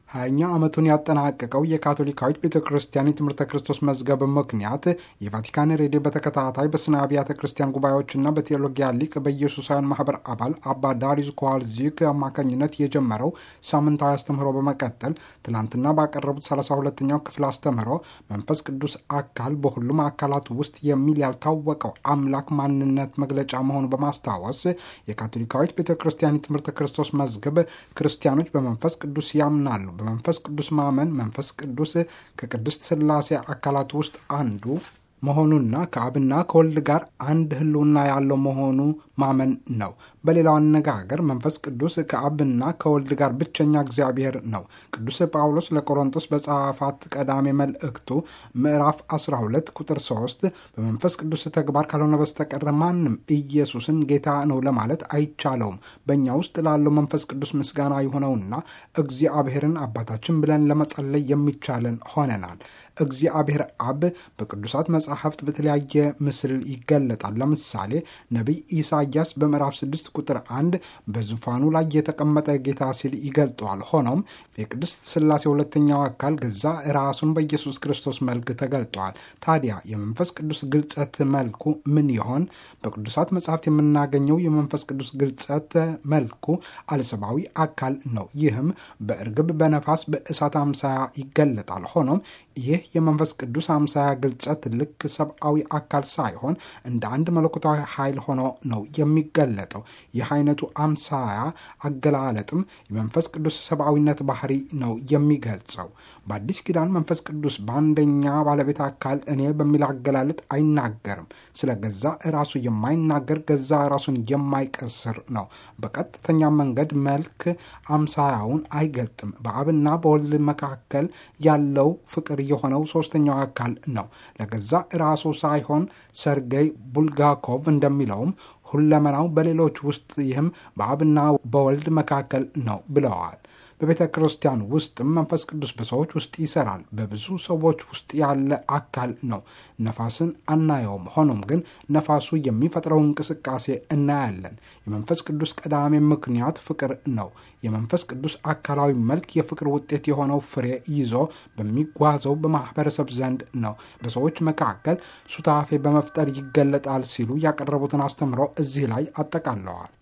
ሀያኛ ዓመቱን ያጠናቀቀው የካቶሊካዊት ቤተ ክርስቲያን የትምህርተ ክርስቶስ መዝገብ ምክንያት የቫቲካን ሬዲዮ በተከታታይ በስነ አብያተ ክርስቲያን ጉባኤዎችና በቴዎሎጊያ ሊቅ በኢየሱሳውያን ማህበር አባል አባ ዳሪዝ ኮዋልዚክ አማካኝነት የጀመረው ሳምንታዊ አስተምህሮ በመቀጠል ትናንትና ባቀረቡት 32ኛው ክፍል አስተምህሮ መንፈስ ቅዱስ አካል በሁሉም አካላት ውስጥ የሚል ያልታወቀው አምላክ ማንነት መግለጫ መሆኑ በማስታወስ የካቶሊካዊት ቤተ ክርስቲያን የትምህርተ ክርስቶስ መዝገብ ክርስቲያኖች በመንፈስ ቅዱስ ያምናሉ በመንፈስ ቅዱስ ማመን መንፈስ ቅዱስ ከቅድስት ሥላሴ አካላት ውስጥ አንዱ መሆኑና ከአብና ከወልድ ጋር አንድ ሕልውና ያለው መሆኑ ማመን ነው። በሌላው አነጋገር መንፈስ ቅዱስ ከአብና ከወልድ ጋር ብቸኛ እግዚአብሔር ነው። ቅዱስ ጳውሎስ ለቆሮንቶስ በጻፋት ቀዳሜ መልእክቱ ምዕራፍ 12 ቁጥር 3 በመንፈስ ቅዱስ ተግባር ካልሆነ በስተቀር ማንም ኢየሱስን ጌታ ነው ለማለት አይቻለውም። በእኛ ውስጥ ላለው መንፈስ ቅዱስ ምስጋና የሆነውና እግዚአብሔርን አባታችን ብለን ለመጸለይ የሚቻለን ሆነናል። እግዚአብሔር አብ በቅዱሳት መጻሕፍት በተለያየ ምስል ይገለጣል። ለምሳሌ ነቢይ ኢሳያስ በምዕራፍ 6 ቁጥር 1 በዙፋኑ ላይ የተቀመጠ ጌታ ሲል ይገልጠዋል። ሆኖም የቅድስት ሥላሴ ሁለተኛው አካል ገዛ ራሱን በኢየሱስ ክርስቶስ መልክ ተገልጠዋል። ታዲያ የመንፈስ ቅዱስ ግልጸት መልኩ ምን ይሆን? በቅዱሳት መጻሕፍት የምናገኘው የመንፈስ ቅዱስ ግልጸት መልኩ አለሰባዊ አካል ነው። ይህም በእርግብ፣ በነፋስ፣ በእሳት አምሳያ ይገለጣል። ሆኖም ይህ የመንፈስ ቅዱስ አምሳያ ግልጸት ልክ ሰብአዊ አካል ሳይሆን እንደ አንድ መለኮታዊ ኃይል ሆኖ ነው የሚገለጠው። ይህ አይነቱ አምሳያ አገላለጥም የመንፈስ ቅዱስ ሰብአዊነት ባህሪ ነው የሚገልጸው። በአዲስ ኪዳን መንፈስ ቅዱስ በአንደኛ ባለቤት አካል እኔ በሚል አገላለጥ አይናገርም። ስለ ገዛ ራሱ የማይናገር ገዛ ራሱን የማይቀስር ነው። በቀጥተኛ መንገድ መልክ አምሳያውን አይገልጥም። በአብና በወልድ መካከል ያለው ፍቅር የሆነው ሶስተኛው አካል ነው። ለገዛ ራሱ ሳይሆን ሰርጌይ ቡልጋኮቭ እንደሚለውም ሁለመናው በሌሎች ውስጥ ይህም በአብና በወልድ መካከል ነው ብለዋል። በቤተ ክርስቲያን ውስጥም መንፈስ ቅዱስ በሰዎች ውስጥ ይሰራል። በብዙ ሰዎች ውስጥ ያለ አካል ነው። ነፋስን አናየውም። ሆኖም ግን ነፋሱ የሚፈጥረው እንቅስቃሴ እናያለን። የመንፈስ ቅዱስ ቀዳሚ ምክንያት ፍቅር ነው። የመንፈስ ቅዱስ አካላዊ መልክ የፍቅር ውጤት የሆነው ፍሬ ይዞ በሚጓዘው በማህበረሰብ ዘንድ ነው። በሰዎች መካከል ሱታፌ በመፍጠር ይገለጣል ሲሉ ያቀረቡትን አስተምሮ እዚህ ላይ አጠቃለዋል።